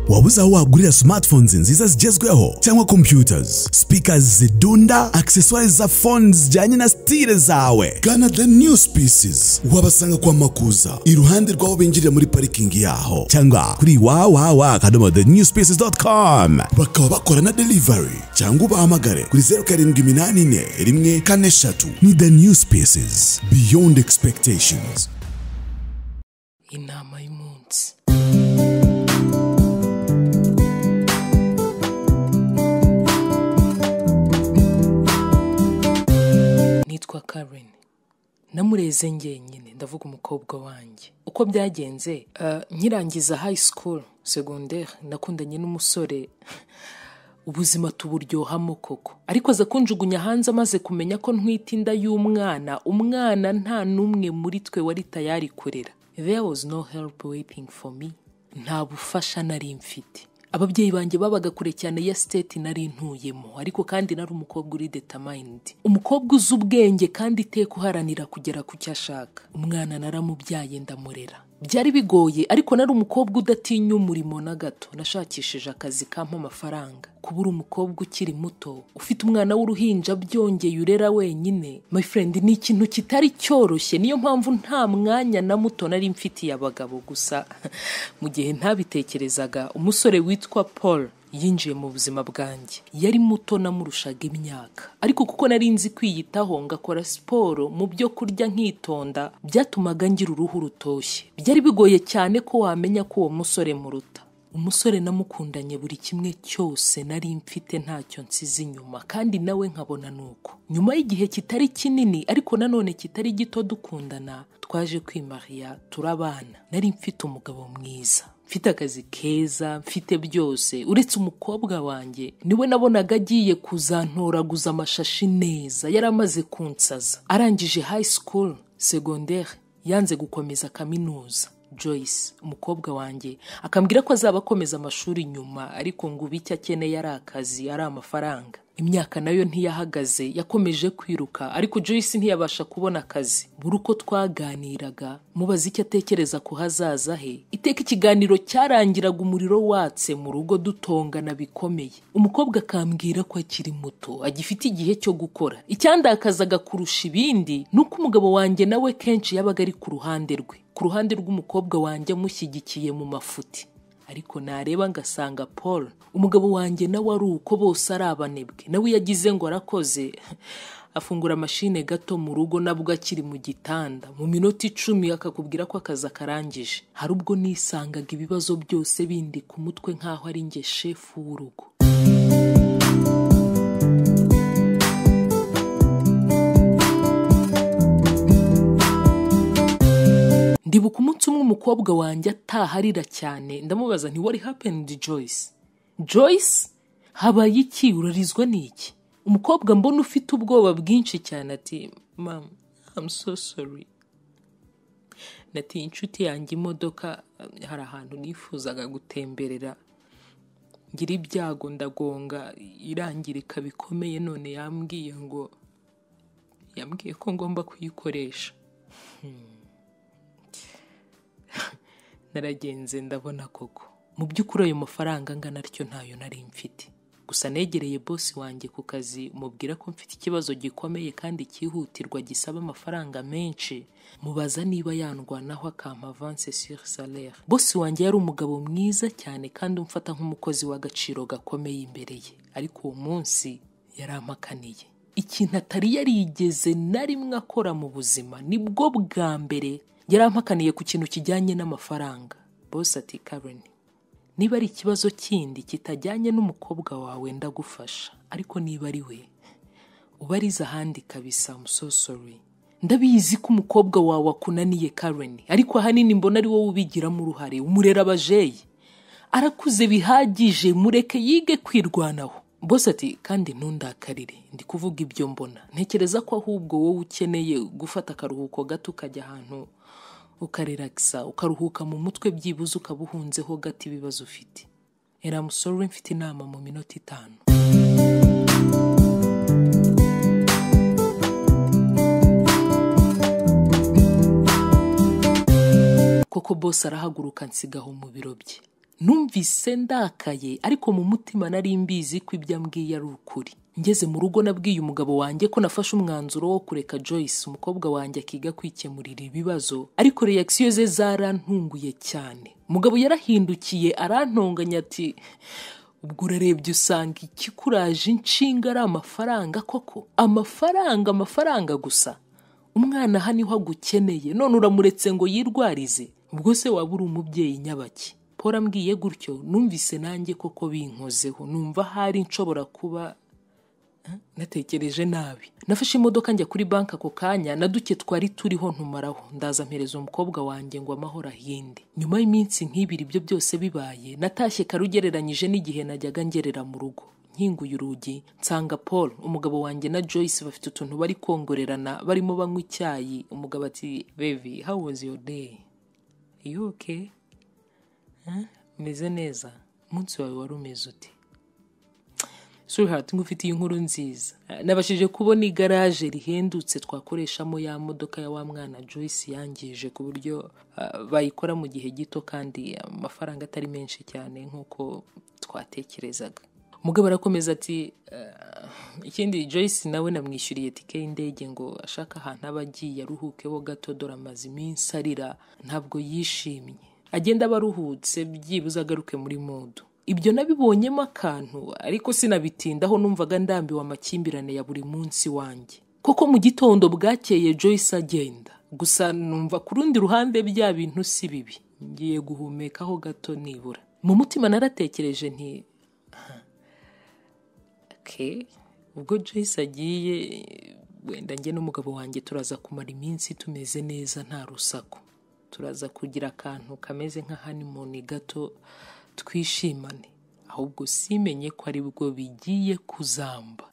waba uzi aho wagurira smartphones nziza zigezweho cyangwa computers speakers zidunda accessoires za phones zijyanye na style zawe gana the new species wabasanga kwa makuza iruhande rw'aho binjirira muri parikingi yaho cyangwa kuri wawawa akadomo the new species.com bakaba bakora na delivery cyangwa ubahamagare kuri zeru karindwi iminani ine rimwe kane eshatu ni the new species beyond expectations inama y'umunsi nitwa karen namureze ngenyine ndavuga umukobwa wanjye uko byagenze eh, nkirangiza high school secondaire nakundanye n'umusore ubuzima tuburyohamo koko ariko aza kunjugunya hanze amaze kumenya ko ntwite inda y'umwana umwana nta n'umwe muri twe wari tayari kurera there was no help waiting for me nta bufasha nari mfite ababyeyi banjye babaga kure cyane ya siteti nari ntuyemo ariko kandi nari umukobwa uri detamayindi umukobwa uzi ubwenge kandi iteka uharanira kugera ku cyo ashaka umwana naramubyaye ndamurera byari bigoye ariko nari umukobwa udatinya umurimo na gato nashakishije akazi kampa amafaranga kubura umukobwa ukiri muto ufite umwana w'uruhinja byongeye urera wenyine my friend ni ikintu kitari cyoroshye niyo mpamvu nta mwanya na muto nari mfitiye abagabo gusa mu gihe ntabitekerezaga umusore witwa paul yinjiye mu buzima bwanjye yari muto namurushaga imyaka ariko kuko nari nzi kwiyitaho ngakora siporo mu byo kurya nkitonda byatumaga ngira uruhu rutoshye byari bigoye cyane ko wamenya ko uwo musore muruta umusore namukundanye buri kimwe cyose nari mfite ntacyo nsize inyuma kandi nawe nkabona nuko nyuma y'igihe kitari kinini ariko nanone kitari gito dukundana twaje kwimariya turabana nari mfite umugabo mwiza mfite akazi keza mfite byose uretse umukobwa wanjye niwe nabonaga agiye kuzantoraguza amashashi neza yari amaze kunsaza arangije high school secondaire yanze gukomeza kaminuza Joyce umukobwa wanjye akambwira ko azaba akomeza amashuri nyuma ariko ngo ubu icyo akeneye ari akazi ari amafaranga imyaka nayo ntiyahagaze yakomeje kwiruka ariko Joyce ntiyabasha kubona akazi buri uko twaganiraga mubaza icyo atekereza ku hazaza he iteka ikiganiro cyarangiraga umuriro watse mu rugo dutongana bikomeye umukobwa akambwira ko akiri muto agifite igihe cyo gukora icyandakazaga kurusha ibindi ni uko umugabo wanjye nawe kenshi yabaga ari ku ruhande rwe ku ruhande rw'umukobwa wanjye amushyigikiye mu mafuti ariko nareba ngasanga paul umugabo wanjye nawe ari uko bose ari abanebwe nawe iyo agize ngo arakoze afungura mashine gato mu rugo nabwo akiri mu gitanda mu minota icumi akakubwira ko akazi akarangije hari ubwo nisangaga ibibazo byose bindi ku mutwe nk'aho ari njye shefu w'urugo ndibuka umunsi umwe umukobwa wanjye ataharira cyane ndamubaza nti what happened Joyce Joyce habaye iki urarizwa n'iki umukobwa mbona ufite ubwoba bwinshi cyane ati mam I'm so sorry natiye inshuti yanjye imodoka hari ahantu nifuzaga gutemberera ngira ibyago ndagonga irangirika bikomeye none yambwiye ngo yambwiye ko ngomba kuyikoresha naragenze ndabona koko mu by'ukuri ayo mafaranga angana atyo ntayo nari mfite gusa negereye bosi wanjye ku kazi mubwira ko mfite ikibazo gikomeye kandi cyihutirwa gisaba amafaranga menshi mubaza niba yandwanaho akampa avance sur salaire bosi wanjye yari umugabo mwiza cyane kandi umfata nk'umukozi w'agaciro gakomeye imbere ye ariko uwo munsi yarampakaniye ikintu atari yarigeze na rimwe akora mu buzima nibwo bwa mbere yari ampakaniye ku kintu kijyanye n'amafaranga bose ati karen niba ari ikibazo kindi kitajyanye n'umukobwa wawe ndagufasha ariko niba ari we ubariza ahandi kabisa musosori ndabizi ko umukobwa wawe akunaniye karen ariko ahanini mbona ari wowe ubigiramo uruhare umurera abajeyi arakuze bihagije mureke yige kwirwanaho bose ati kandi ntundakarire ndi kuvuga ibyo mbona ntekereza ko ahubwo wowe ukeneye gufata akaruhuko gato ukajya ahantu ukareragisa ukaruhuka mu mutwe byibuze ukaba uhunzeho gato ibibazo ufite eramusoro mfite inama mu minota itanu koko bose arahaguruka nsigaho mu biro bye numvise ndakaye ariko mu mutima nari mbizi ko ibyo ambwiye ari ukuri ngeze mu rugo nabwiye umugabo wanjye ko nafashe umwanzuro wo kureka Joyce umukobwa wanjye akiga kwikemurira ibibazo ariko reaction ze zarantunguye cyane umugabo yarahindukiye arantonganya ati ubwo urarebye usanga ikikuraje inshinga ari amafaranga koko amafaranga amafaranga gusa umwana aha niho agukeneye none uramuretse ngo yirwarize ubwo se waba uri umubyeyi nyabaki paul ambwiye gutyo numvise nanjye koko binkozeho numva ahari nshobora kuba natekereje nabi nafashe imodoka njya kuri banki ako kanya na duke twari turiho ntumaraho ndaza mpereza umukobwa wanjye ngo amahoro ahinde nyuma y'iminsi nk'ibiri ibyo byose bibaye natashye kare ugereranyije n'igihe najyaga ngerera mu rugo nkinguye urugi nsanga paul umugabo wanjye na joyce bafite utuntu bari kongorerana barimo banywa icyayi umugabo ati bevi how was your day you okay Huh? umeze neza umunsi wawe wari umeze ute sweetheart ngufitiye inkuru nziza nabashije kubona igaraje rihendutse twakoreshamo ya modoka ya wa mwana Joyce yangije ku buryo ah, bayikora mu gihe gito kandi amafaranga atari menshi cyane nk'uko twatekerezaga umugabo arakomeza ati "Ah, ikindi Joyce nawe namwishyuriye tike y'indege ngo ashaka ahantu aba agiye aruhukeho gato dore amaze iminsi arira ntabwo yishimye agenda aba aruhutse byibuze agaruke muri modu ibyo nabibonyemo akantu ariko sinabitindaho numvaga ndambiwe amakimbirane ya buri munsi wanjye koko mu gitondo bwakeye joyce agenda gusa numva ku rundi ruhande bya bintu si bibi ngiye guhumekaho gato nibura mu mutima naratekereje nti okay. ubwo joyce agiye wenda njye n'umugabo wanjye turaza kumara iminsi tumeze neza nta rusaku turaza kugira akantu kameze nka honeymoon gato twishimane ahubwo simenye ko ari bwo bigiye kuzamba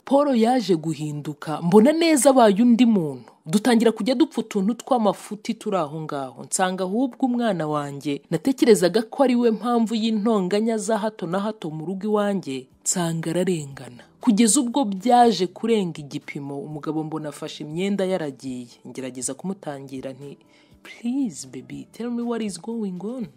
paul yaje guhinduka mbona neza abaye undi muntu dutangira kujya dupfa utuntu tw'amafuti turi aho ngaho nsanga ahubwo umwana wanjye natekerezaga ko ari we mpamvu y'intonganya za hato na hato mu rugo iwanjye nsanga ararengana kugeza ubwo byaje kurenga igipimo umugabo mbona afashe imyenda yaragiye ngerageza kumutangira nti please baby tell me what is going on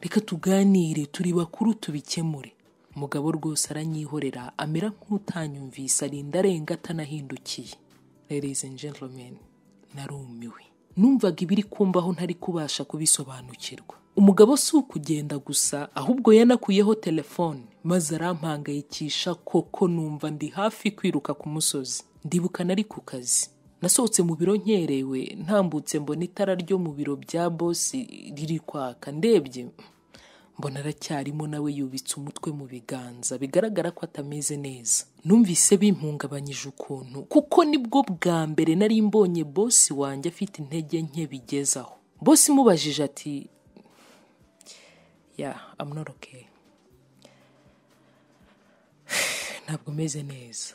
reka tuganire turi bakuru tubikemure umugabo rwose aranyihorera amera nk'utanyumvise arinda arenga atanahindukiye ladies and gentlemen narumiwe numvaga ibiri kumbaho ntari kubasha kubisobanukirwa umugabo si ukugenda gusa ahubwo yanakuyeho telefone maze arampangayikisha koko numva ndi hafi kwiruka ku musozi ndibuka nari ku kazi nasohotse mu biro nkerewe ntambutse mbona itara ryo mu biro bya bosi riri kwaka ndebye mbona aracyarimo nawe yubitse umutwe mu biganza bigaragara ko atameze neza numvise bimpungabanyije ukuntu kuko nibwo bwa mbere nari mbonye bosi wanjye afite intege nke bigezaho bosi imubajije ati ya amnoroke ntabwo meze neza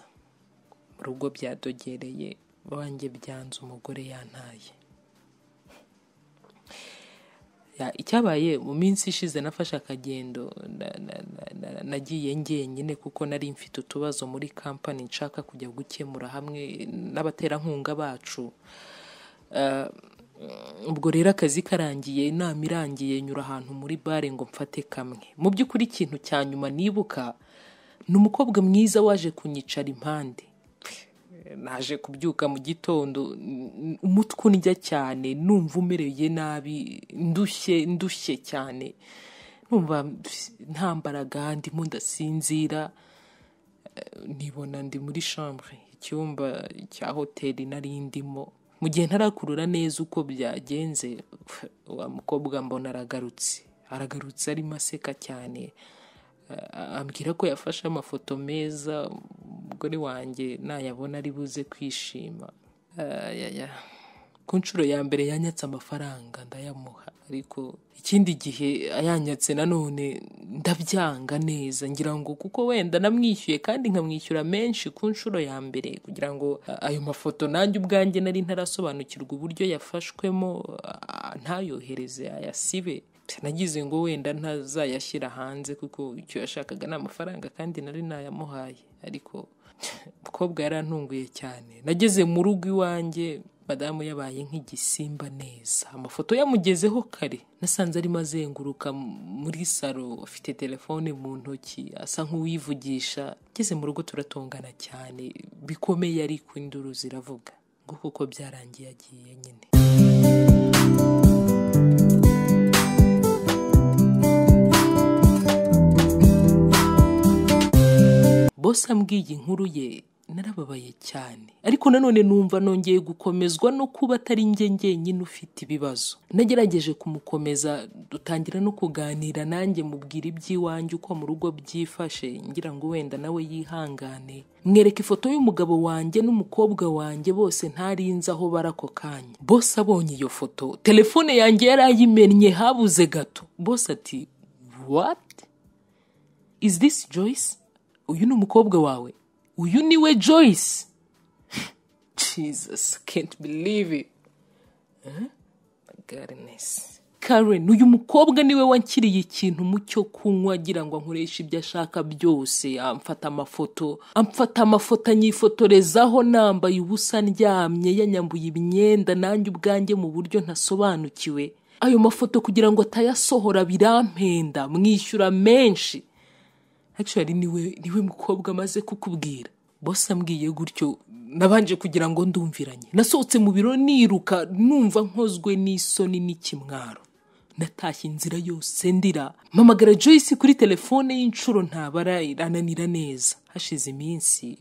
mu rugo byadogereye wanjye byanze umugore yantaye Ya, icyabaye mu minsi ishize nafashe akagendo na- na- na- na- nagiye njyenyine kuko nari mfite utubazo muri kampani nshaka kujya gukemura hamwe n'abaterankunga bacu Ah, ubwo rero akazi karangiye inama irangiye nyura ahantu muri bare ngo mfate kamwe mu by'ukuri ikintu cya nyuma nibuka ni umukobwa mwiza waje kunyicara impande naje kubyuka mu gitondo n- n- umutwe undya cyane numva umereye nabi ndushye ndushye cyane numva ps- nta mbaraga ndimo ndasinzira Eh, nibona ndi muri chambre icyumba cya hoteli nari ndimo mu gihe ntarakurura neza uko byagenze wa mukobwa mbona aragarutse aragarutse arimo aseka cyane Ah, ambwira ko yafashe amafoto meza umugore wanjye nayabona ari buze kwishima Ah, ya, ya. ku nshuro ya mbere yanyatse amafaranga ndayamuha ariko ikindi gihe ayanyatse nanone ndabyanga neza ngira ngo kuko wenda namwishyuye kandi nkamwishyura menshi ku nshuro ya mbere kugira ngo ah, ayo mafoto nanjye ubwanjye nari ntarasobanukirwa uburyo yafashwemo ah, ntayohereze ayasibe nagize ngo wenda ntazayashyira hanze kuko icyo yashakaga ni amafaranga kandi nari nayamuhaye ariko umukobwa yarantunguye cyane nageze mu rugo iwanjye madamu yabaye nk'igisimba neza amafoto yamugezeho kare nasanze arimo azenguruka muri salo afite telefone mu ntoki asa nk'uwivugisha ngeze mu rugo turatongana cyane bikomeye ariko induru ziravuga ngo kuko byarangiye agiye nyine bose ambwiye inkuru ye narababaye cyane ariko nanone numva nongeye gukomezwa no kuba atari njye njyenyine ufite ibibazo nagerageje kumukomeza dutangira no kuganira nanjye mubwira iby'iwanjye uko mu rugo byifashe ngira ngo wenda nawe yihangane mwereka ifoto y'umugabo wanjye n'umukobwa wanjye bose ntarinze aho bari ako kanya bose abonye iyo foto telefone yanjye yarayimennye habuze gato bose ati wati izi disi joyce uyu ni umukobwa wawe uyu ni we joyce jesus can't believe it huh? goodness karen uyu mukobwa niwe wankiriye ikintu mu cyo kunywa agira ngo ankoreshe ibyo ashaka byose amfata amafoto amfata amafoto anyifotorezaho nambaye ubusa ndyamye yanyambuye imyenda nanjye ubwanjye mu buryo ntasobanukiwe ayo mafoto kugira ngo atayasohora birampenda mwishyura menshi actually niwe niwe mukobwa amaze kukubwira bose ambwiye gutyo nabanje kugira ngo ndumviranye nasohotse mu biro niruka numva nkozwe n'isoni n'ikimwaro natashye inzira yose ndira mpamagara joyce kuri telefone y'inshuro ntabara irananira neza hashize iminsi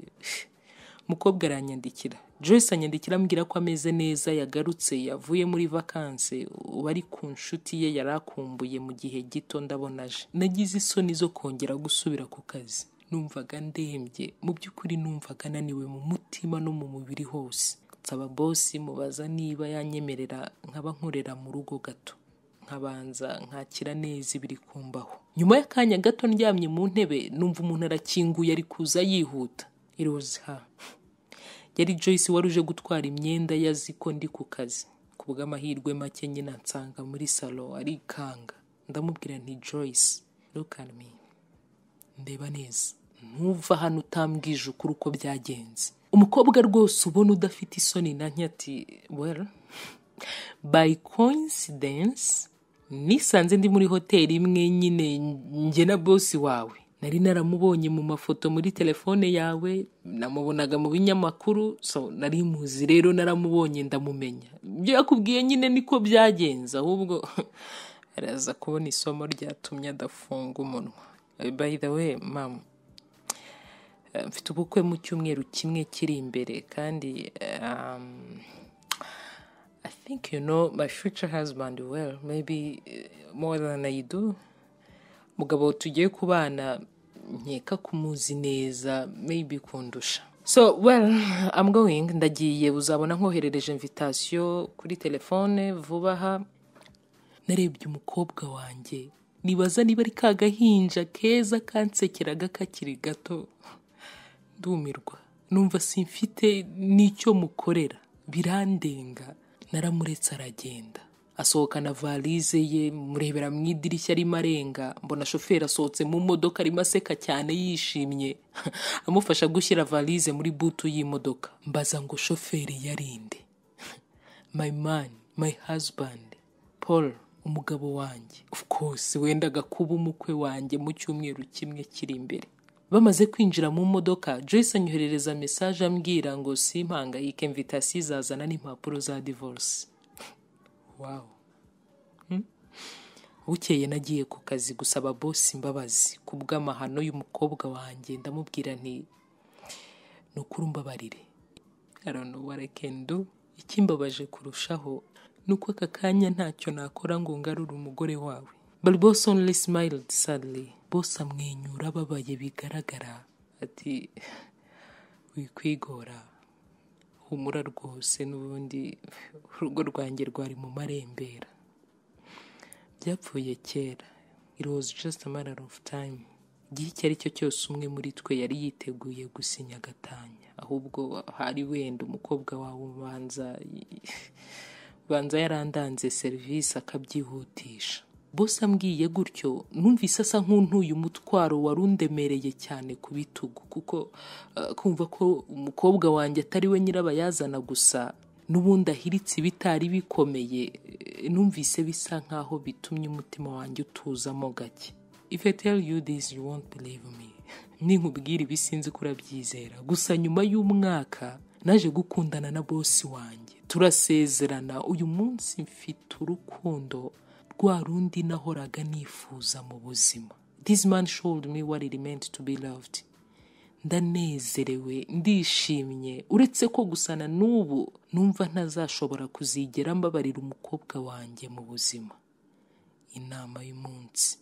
umukobwa aranyandikira joyce anyandikira ambwira ko ameze neza yagarutse yavuye muri vakanse ubu ari ku nshuti ye yari akumbuye mu gihe gito ndabona aje nagize isoni zo kongera gusubira ku kazi numvaga ndembye mu by'ukuri numvaga naniwe mu mutima no mu mubiri hose nsaba bosi mubaza niba yanyemerera nkaba nkorera mu rugo gato nkabanza nkakira neza ibiri kumbaho nyuma y'akanya gato ndyamye mu ntebe numva umuntu arakinguye ari kuza yihuta irozi ha yari joyce wari uje gutwara imyenda ye azi ko ndi ku kazi ku bw'amahirwe make nyine nsanga muri salo arikanga ndamubwira nti joyce me ndeba neza ntuva hano utambwije ukuri uko byagenze umukobwa rwose ubona udafite isoni na ati well by coincidence nisanze ndi muri hoteli imwe nyine njye na bosi wawe nari naramubonye mu mafoto muri telefone yawe namubonaga mu binyamakuru so nari muzi rero naramubonye ndamumenya ibyo yakubwiye nyine niko byagenze ahubwo araza kubona isomo ryatumye adafunga umunwa by the way mama mfite ubukwe mu cyumweru kimwe kiri imbere kandi i think you know my future husband well maybe more than i do mugabo tugiye kubana nkeka kumuzi neza maybe kundusha so well i'm going ndagiye uzabona nkoherereje invitation kuri telefone vuba aha narebye umukobwa wanjye nibaza niba ari ka gahinja keza kansekeraga kakiri gato ndumirwa numva simfite n'icyo mukorera birandenga naramuretse aragenda asohokana valize ye murebera mu idirishya arimo arenga mbona shoferi asohotse mu modoka arimo aseka cyane yishimye amufasha gushyira valize muri butu y'imodoka mbaza ngo shoferi yarinde my man my husband paul umugabo wanjye of course wendaga kuba umukwe wanjye mu cyumweru kimwe kiri imbere bamaze kwinjira mu modoka joyce anyoherereza mesaje ambwira ngo simpangayike mvitasi izazana n'impapuro za divorce wawu bukeye nagiye ku kazi gusaba bosi imbabazi ku bw'amahano y'umukobwa wanjye ndamubwira nti ni ukuri umbabarire arano warakendo ikimbabaje kurushaho ni uko aka kanya ntacyo nakora ngo ngarure umugore wawe bari bose only smiled sadly bose amwenyura ababaye bigaragara ati wikwigora humura rwose n'ubundi urugo rwanjye rwari mu marembera byapfuye kera it was just a matter of time igihe icyo ari cyo cyose umwe muri twe yari yiteguye gusinya agatanya ahubwo hari wenda umukobwa wawe ubanza ubanza yarandanze serivisi akabyihutisha bose ambwiye gutyo numvise asa nk'untuye umutwaro wari undemereye cyane ku bitugu kuko eh, kumva ko umukobwa wanjye atari we nyirabayazana gusa n'ubundi ahiritse ibitari bikomeye eh, numvise bisa nk'aho bitumye umutima wanjye utuzamo gake If I tell you this you won't believe me ninkubwira ibi sinzi ko urabyizera gusa nyuma y'umwaka naje gukundana na bosi wanjye turasezerana uyu munsi mfite urukundo rwa rundi nahoraga nifuza mu buzima this man showed me what it meant to be loved ndanezerewe ndishimye uretse ko gusana n'ubu numva ntazashobora kuzigera mbabarira umukobwa wanjye mu buzima inama y'umunsi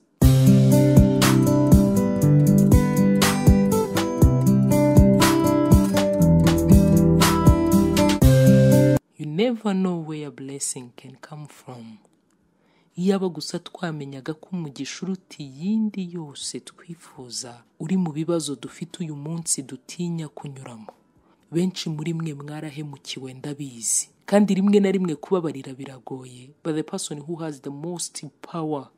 You never know where blessing can come from. Iyaba gusa twamenyaga ko umugisha uruta iyindi yose twifuza uri mu bibazo dufite uyu munsi dutinya kunyuramo. Benshi muri mwe mwarahemukiwe ndabizi. Kandi rimwe na rimwe kubabarira biragoye. But the person who has the most power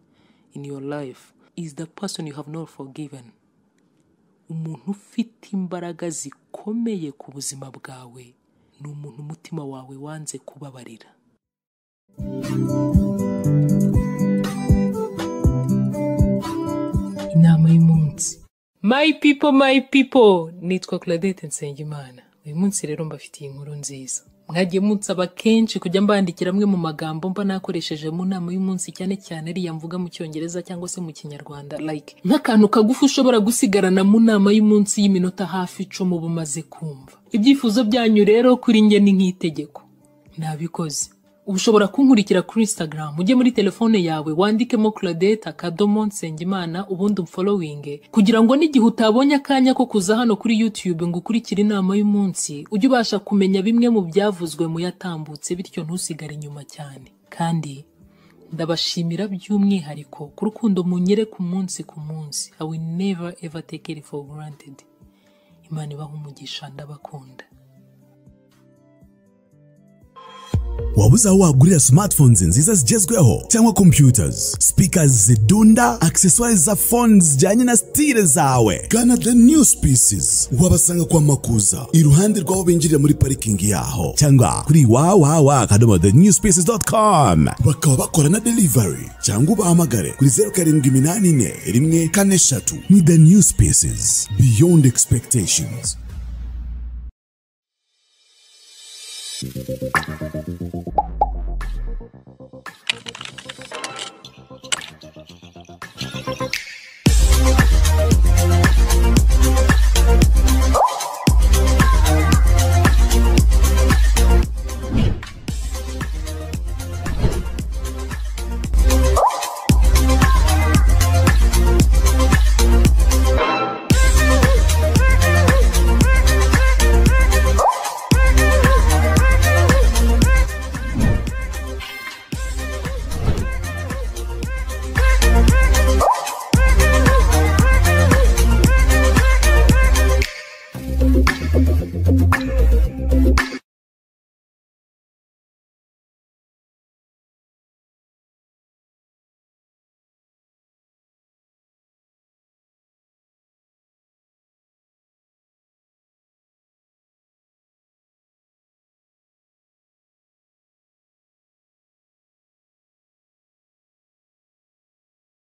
in your life is the person you have not forgiven. umuntu ufite imbaraga zikomeye ku buzima bwawe ni umuntu umutima wawe wanze kubabarira inama y'umunsi my people my people nitwa claudette nsengimana uyu munsi rero mbafitiye inkuru nziza mwagiye munsaba kenshi kujya mbandikira amwe mu magambo mba nakoresheje mu nama y'umunsi cyane cyane ariya mvuga mu cyongereza cyangwa se mu kinyarwanda like nk'akantu kagufi ushobora gusigarana mu nama y'umunsi y'iminota hafi icumi uba umaze kumva ibyifuzo byanyu rero kuri njye ni nk'itegeko nabikoze ubu ushobora kunkurikira kuri instagram ujye muri telefone yawe wandikemo claudette akadomo nsengimana ubundi umfolowinge kugira ngo n'igihe utabonye akanya ko kuza hano kuri youtube ngo ukurikire inama y'umunsi ujye ubasha kumenya bimwe mu byavuzwe mu yatambutse bityo ntusigare inyuma cyane kandi ndabashimira by'umwihariko ku rukundo munyere ku munsi ku munsi i will never ever take it for granted imana ibaha umugisha ndabakunda wabuze aho wagurira smartphones nziza zigezweho cyangwa computers speakers zidunda accessoires za phones zijyanye na stile zawe gana the new species wabasanga kwa makuza iruhande rw'aho binjirira muri parikingi yaho cyangwa kuri wawawa akadomo the new species.com bakaba bakora na delivery cyangwa ubahamagare kuri zeru karindwi iminani ine rimwe kane eshatu ni the new species beyond expectations